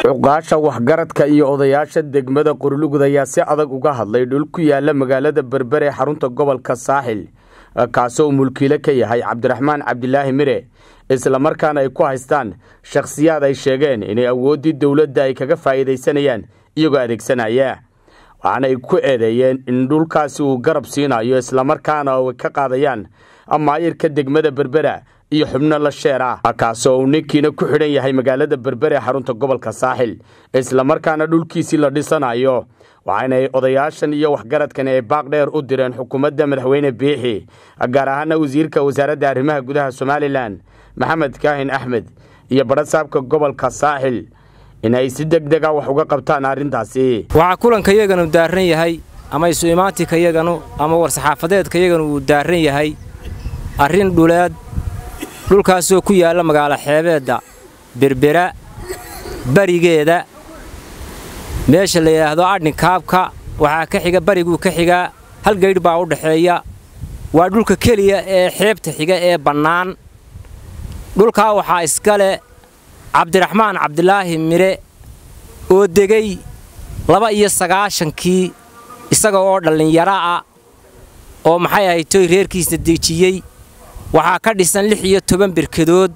cuqaasha waxgaradka iyo odayaasha degmada qorlugud ayaa si adag uga hadlay dhul ku yaala magaalada berber ee xarunta gobolka saaxil kaasoo mulkiile ka yahay cabdiraxmaan cabdilaahi mire islamarkaana ay ku haystaan shakhsiyaad ay sheegeen inay awooddii dowladda ay kaga faa'iidaysanayaan iyagoo adeegsanaya waxaana ay ku eedeeyeen in dhulkaasi uu garab siinayo islamarkaana ay ka qaadayaan maayirka degmada berbera iyo xubno la sheer ah kaasoo uu ninkiina ku xidhan yahay magaalada berber ee xarunta gobolka saaxil islamarkaana dhulkiisii la dhisanayo waxaanay odayaashan iyo waxgaradkani ay baaq dheer u direen xukuumadda madaxweyne biixi gaar ahaana wasiirka wasaaradda arrimaha gudaha somalilan maxamed kaahin axmed iyo badhasaabka gobolka saaxil in ay si deg dega wax uga qabtaan arrintaasi waxaa kulanka yaganu daarran yahay ama isu imaantika yaganu ama war-saxaafadeedka yaganu uu daarran yahay arrin dhuleed dhulkaasoo ku yaalla magaalo xeebeedda berbera barigeeda meesha la yidhaahdo adhinkaabka waxaa ka xiga bariguu ka xigaa hal gaydh baa u dhaxeeya waa dhulka keliya ee xeebta xiga ee bannaan dhulkaa waxaa iska leh cabdiraxmaan cabdilaahi mire oo degay laba iyo sagaashankii isaga oo dhallinyaro ah oo maxay ahayd toy reerkiisa dejiyey waxaa ka dhisan lix iyo toban berkadood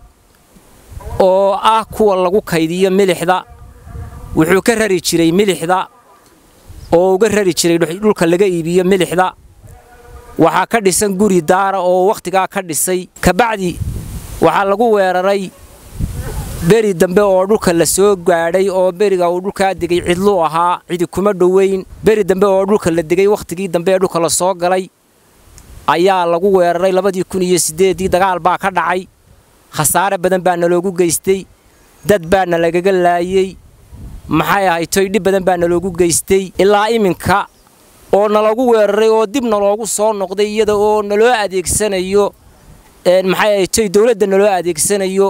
oo ah kuwa lagu kaydiyo milixda wuxuu ka rari jiray milixda oo uga rari jiray dhulka laga iibiyo milixda waxaa ka dhisan guri daara oo wakhtigaa ka dhisay kabacdi waxaa lagu weeraray beri dambe oo dhulka la soo gaadhay oo beriga uu dhulkaa degay cidluu ahaa cidi kuma dhoweyn beri dambe oo dhulka la degay wakhtigii dambe ee dhulka la soo galay ayaa lagu weeraray labadii kun iyo siddeeddii dagaal baa ka dhacay khasaare badan baa naloogu geystay dad baa nalagaga laayey maxay ahay toy dhib badan baa naloogu geystay ilaa iminka oo nalagu weeraray oo dib naloogu soo noqday iyada oo naloo adeegsanayo maxay ahay toy dowladda naloo adeegsanayo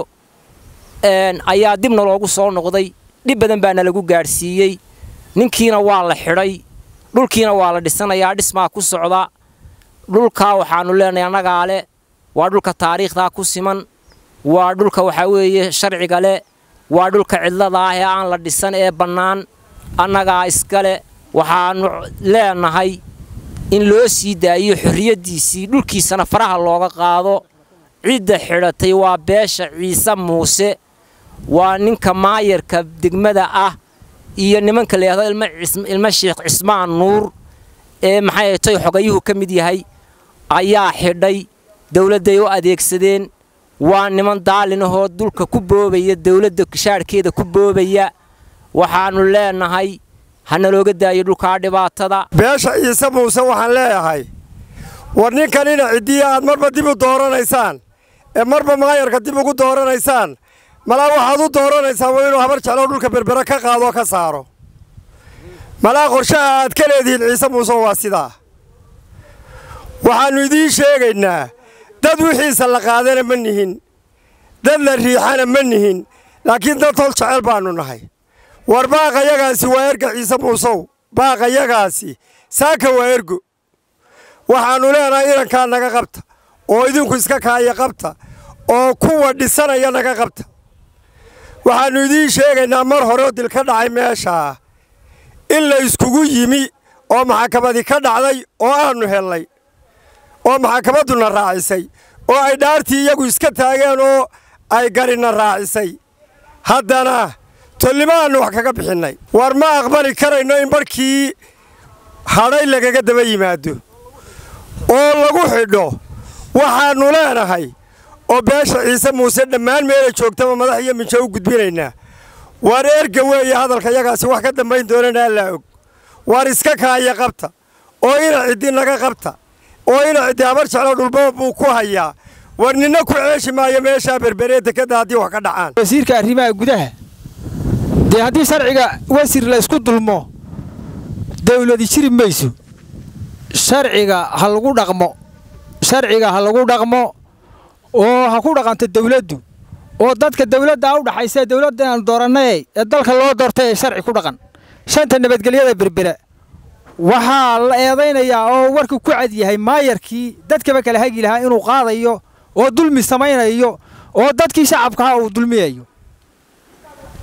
ayaa dib naloogu soo noqday dhib badan baa nalagu gaadhsiiyey ninkiina waa la xidhay dhulkiina waa la dhisanayaa dhismaa ku socda dhulkaa waxaannu leenahay annagaa leh waa dhulka taariikhdaa ku siman waa dhulka waxaa weeye sharciga leh waa dhulka cidlada ah ee aan la dhisan ee bannaan annagaa iskale waxaannu leenahay in loo sii daayiyo xorriyaddiisii dhulkiisana faraha looga qaado cidda xidhatay waa beesha ciise muuse waa ninka maayarka degmada ah iyo nimanka la yidhahdo ilmo sheekh cismaan nuur ee maxay toy xogayuhu ka mid yahay ayaa xidhay dawladday u adeegsadeen waa niman daalinahoo dulka ku boobaya dawladda shaadhkeeda ku boobaya waxaannu leenahay hana looga daayo dhulkaa dhibaatada beesha ciise muuse waxaan leeyahay war ninkanina ciddiya aad marba dib u dooranaysaan ee marba maayarka dib ugu dooranaysaan malaa waxaad u dooranaysaan waa inuu habar jeclo dhulka berbere ka qaadoo ka saaro malaa qorshaha aad ka leedihiin ciise muuse waa sidaa waxaannu idiin sheegaynaa dad wixiisa la qaadana ma nihin dad la riixana ma nihin laakiin dad hol jecel baannu nahay war baaqayagaasi waa erga ciise muusow baaqayagaasi saaka waa ergo waxaannu leenahay inankaa naga qabta oo idinku iska kaaya qabta oo kuwa dhisanaya naga qabta waxaannu idiin sheegaynaa mar horeo dil ka dhacay meeshaa in la iskugu yimi oo maxakamadii ka dhacday oo aannu hellay oo maxakamadduna raacisay oo ay dhaartii iyagu iska taageen oo ay garina raacisay haddana tollimaannu wax kaga bixinnay war ma aqbali karayno in barhkii hadhay lagaga daba yimaado oo lagu xidho waxaannu leenahay oo beesha ciise muuse dhammaan meelay joogtaba madax iyo minjo u gudbinaynaa waar erga weeye hadalka yagaasi wax ka dambayn doonana allaa og waar iska kaaya qabta oo ina ciddi naga qabta oo ina ciddi habar jeclo dhulbaba buu ku hayaa war ninna ku ceeshi maayo meeshaa berberee dekadda haddii wax ka dhacaan wasiirka arrimaha gudaha dee haddii sharciga wasiir la ysku dulmo dawladi jiri mayso sharciga ha lagu dhaqmo sharciga ha lagu dhaqmo oo ha ku dhaqanto dawladdu oo dadka dawladda u dhaxaysa dawladda aan doorannay ee dalka loo doortay ee sharci ku dhaqan shanta nabadgelyada berbera waxaa la eedaynayaa oo warku ku cad yahay maayarkii dadkaba kala hagi lahaa inuu qaadayo oo dulmi samaynayo oo dadkii shacabkaha uu dulmiyayo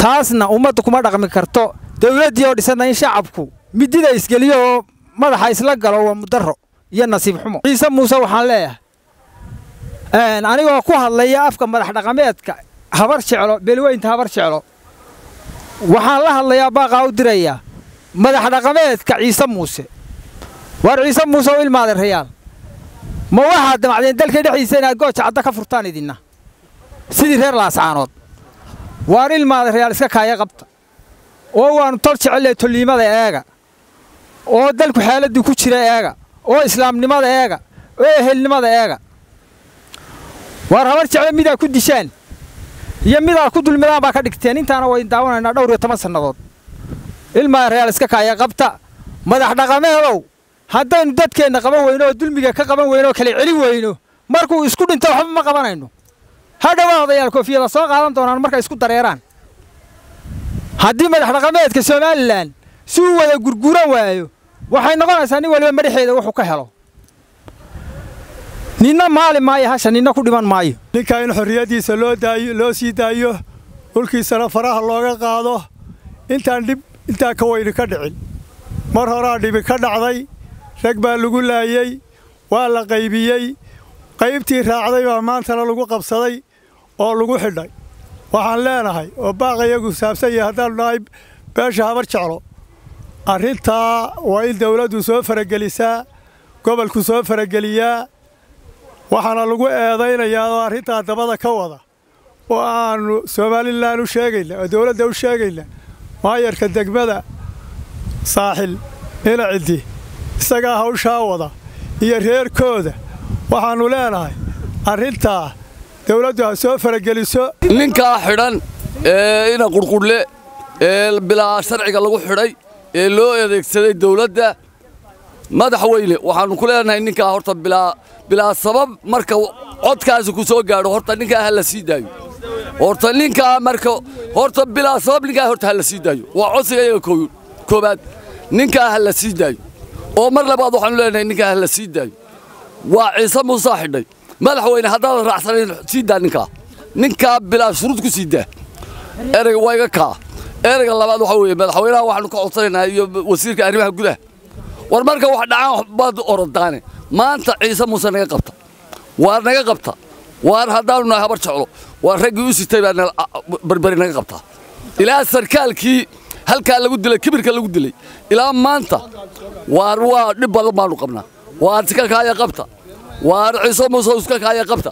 taasna ummadda kuma dhaqmi karto dawladdii oo dhisanna in shacabku midida isgeliyo oo madaxa isla galo waa mudaro iyo nasiib xumo ciise muuse waxaan leeyahay anigoo ku hadlaya afka madax dhaqameedka habar jeclo beelweynta habar jeclo waxaan la hadlayaa baaqaa u dirayaa madax dhaqameedka ciise muuse waar ciise muuse u ilmaaday rayaal ma waxaad damacdeen dalka dhexdiisa inaad gooja cadda ka furtaan idinna sidii reer laascaanood waar ilmaaday rayaal iska kaaya qabta oo waannu tol jecelle tolliimada eega oo dalku xaaladdii ku jira eega oo islaamnimada eega oo ehelnimada eega waar habar jecle midaa ku dishaan iyo midaa ku dulmidaan baa ka dhigteen intaana wayn daawanaynaa dhowr iyo toban sannadood ilmaa reyaal iska kaaya qabta madax dhaqameedow haddaynu dadkeenna qaban weyno oo dulmiga ka qaban weyno oo kala celin weyno markuu isku dhinto waxba ma qabanayno ha dhowaa odayaal koofiyada soo qaadan doonaan markay isku dareeraan haddii madax dhaqameedka somalilan si uu wada gurguran waayo waxay noqonaysaa nin waliba madaxeeda wuxuu ka helo ninna maali maayo hasha ninna ku dhiman maayo ninkaa in xorriyaddiisa loo daayo loo sii daayo dhulkiisana faraha looga qaado intaan dhib intaa ka weyni ka dhicin mar horaa dhibi ka dhacday rag baa lagu laayey waa la qaybiyey qaybtii raacday baa maantana lagu qabsaday oo lagu xidhay waxaan leenahay oo baaqayagu saabsan yahay haddaannu nahay beesha habar jeclo arrintaa waa in dawladdu soo faragelisaa gobolku soo farageliyaa waxaana lagu eedaynayaa oo arrintaa dabada ka wada oo aannu somalilan u sheegayna oo dawladda u sheegayna maayarka degmada saaxil ina ciddi isagaa hawshaa wada iyo reerkooda waxaannu leenahay arrintaa dawladdu ha soo farageliso ninkaa xidhan ee ina qurqudhle ee bilaa sharciga lagu xidhay ee loo adeegsaday dawladda madaxweyne waxaannu ku leenahay ninkaa horta bilaa bilaa sabab marka codkaasi ku soo gaadho horta ninkaa ha la sii daayo horta ninkaa marka horta bilaa sabab ninkaa horta ha la sii daayo waa codsiga iyaga koobaad ninkaa ha la sii daayo oo mar labaad waxaannu leenahay ninkaa ha la sii daayo waa ciise muusaa xidhay madaxweyne haddaadan raacsanayn sii daa ninkaa ninkaa bilaa shuruud ku sii daa ereyga waa iga kaa ereyga labaad waxaa weeye madaxweynaha waxaannu ka codsanaynaa iyo wasiirka arrimaha gudaha war marka wax dhacaan baad orodaane maanta ciise muuse naga qabta waar naga qabta waar haddaannu nahay habar jeclo waa raggii u sitay baa barberi naga qabtaa ilaa sarkaalkii halkaa lagu dilay kibirka lagu dilay ilaa maanta waar waa dhib badan baannu qabnaa waar iska kaaya qabta waar ciise muuse iska kaaya qabta